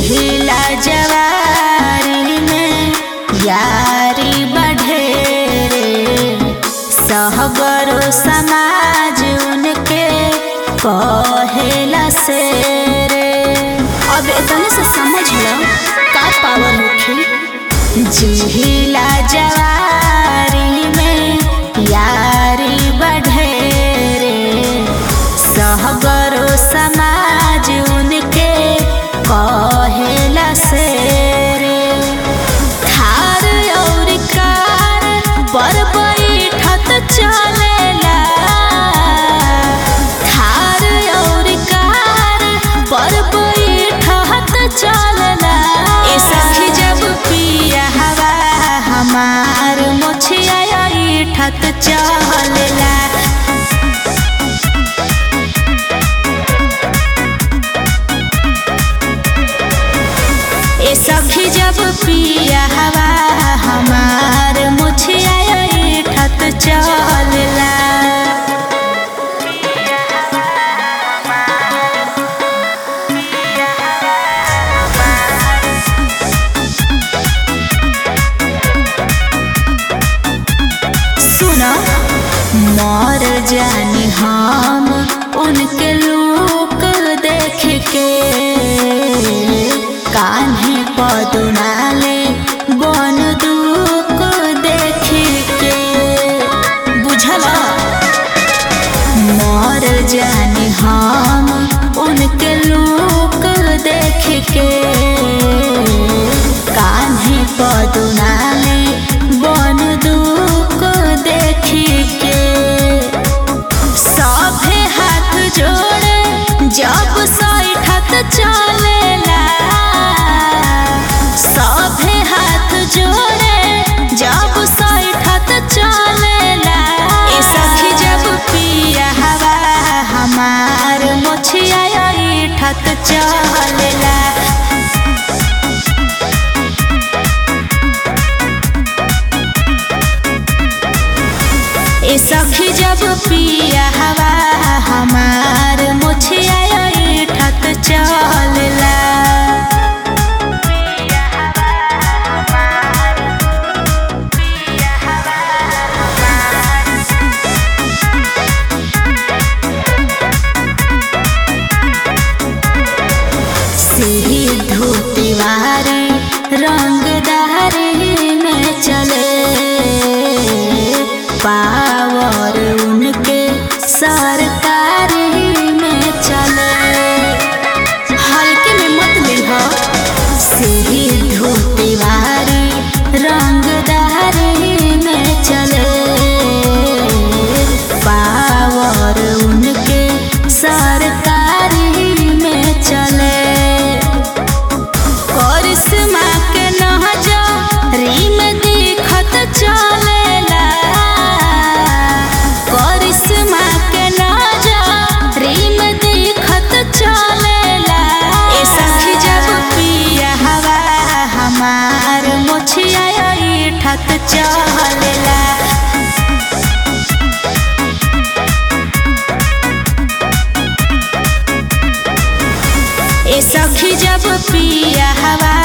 जिहिला जवारी में यारी बढ़ेरे सहगरो समाज उनके कहेला से रे अब इतने से समझ लो का पावर होखी जिहिला जवारी में यारी बढ़ेरे सहगरो समाज उनके कहेला से रे थार और कार पर बैठत चलेला थार और कार पर बैठत चलेला ए सखी जब पिया हवा हमार मुछिया ठत चलेला ए सखी जब पिया हवा हमार मुछिया ठत चलेला सुना मर जानी हम उनके लोक देख के कान्हे पदुनाले बन दुख देख के बुझला मर जानी हम उनके लोक देख के कान्हे पदुनाले बन दुख देख के सभे हाथ जोड़े जब सैठत चलेला सभे हाथ जोड़े जब सैठत चलेला ए सखी जब पिया हवा हमार मोछिया ठत चलेला ए सखी जब पिया हवा हमार मुछिया ठत चलेला सिद्धू तिवारी रंगदारी में चले पावर उनके सरकारी में चले हल्के में मत लिह सिद्धू तिवारी रंगदारी में चले पावर उनके सरकारी में चले करिश्मा के नजरी में दिखत चलेला करिश्मा के नजरी में दिखत चलेला ए सखी जब पिया हवा हमार मोछिया ठत चलेला ए सखी जब पिया हवा